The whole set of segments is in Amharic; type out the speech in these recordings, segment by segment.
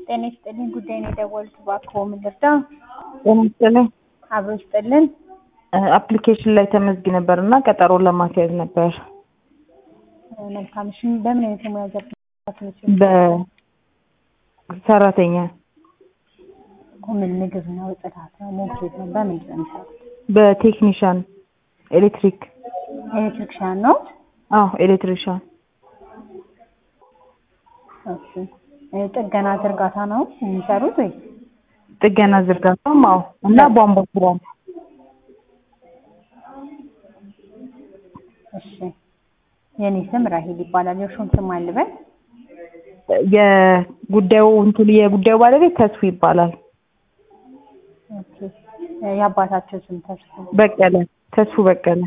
ጤና ይስጥልኝ። ጉዳይ ነው የደወሉት። እባክዎ ምን ልርዳ? ጤና ይስጥልኝ። አብሮ ይስጥልን። አፕሊኬሽን ላይ ተመዝጊ ነበር እና ቀጠሮ ለማስያዝ ነበር። መልካም። እሺ፣ በምን አይነት የሙያ ዘርፍ በሰራተኛ ምን ምግብ ነው፣ ጽዳት ነው፣ ሞግዚት ነው? በምንድን ነው የሚሰሩት? በቴክኒሻን ኤሌክትሪክ። ኤሌክትሪክሻን ነው? አዎ ኤሌክትሪሻን። እሺ። ጥገና ዝርጋታ ነው የሚሰሩት ወይ? ጥገና ዝርጋታም አዎ። እና ቧንቧ ስራ ነው። እሺ። የኔ ስም ራሂል ይባላል። የእርሱን ስም አልበል? የጉዳዩ እንትን የጉዳዩ ባለቤት ተስፉ ይባላል። ኦኬ። የአባታቸው ስም ተስፉ በቀለ ተስፉ በቀለ።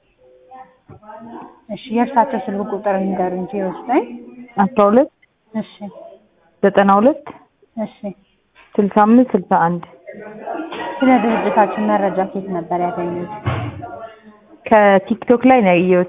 እሺ። የእርሳቸው ስልክ ቁጥር ንገሩ እንጂ ወስደኝ። አስራ ሁለት እሺ። ዘጠና ሁለት እሺ። ስልሳ አምስት ስልሳ አንድ ስለ ድርጅታችን መረጃ ከየት ነበር ያገኙት? ከቲክቶክ ላይ ነው ያየሁት።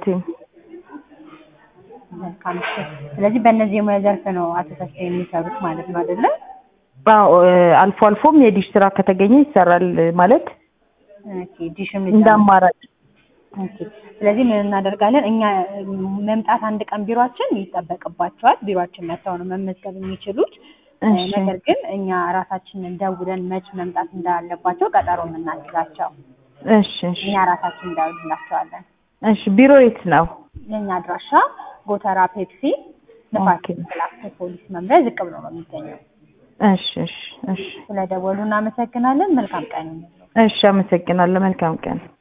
መልካም። እሺ። ስለዚህ በእነዚህ የሙያ ዘርፍ ነው አቶ ተስፋ የሚሰሩት ማለት ነው አይደለ? አዎ አልፎ አልፎም የዲሽ ስራ ከተገኘ ይሰራል ማለት ኦኬ። ዲሽም እንደ አማራጭ። ኦኬ። ስለዚህ ምን እናደርጋለን እኛ መምጣት አንድ ቀን ቢሯችን ይጠበቅባቸዋል። ቢሯችን መጥተው ነው መመዝገብ የሚችሉት። እሺ ነገር ግን እኛ ራሳችንን ደውለን መች መምጣት እንዳለባቸው ቀጠሮ የምናስይዛቸው እሺ እሺ እኛ ራሳችን እንደውልላቸዋለን። እሺ ቢሮ የት ነው? የእኛ አድራሻ ጎተራ ፔፕሲ ንፋስ ኦኬ። ላፍቶ ፖሊስ መምሪያ ዝቅ ብሎ ነው የሚገኘው። እሺ እሺ እሺ ስለደወሉ እናመሰግናለን። መልካም ቀን ይሁንልዎ። እሺ አመሰግናለሁ። መልካም ቀን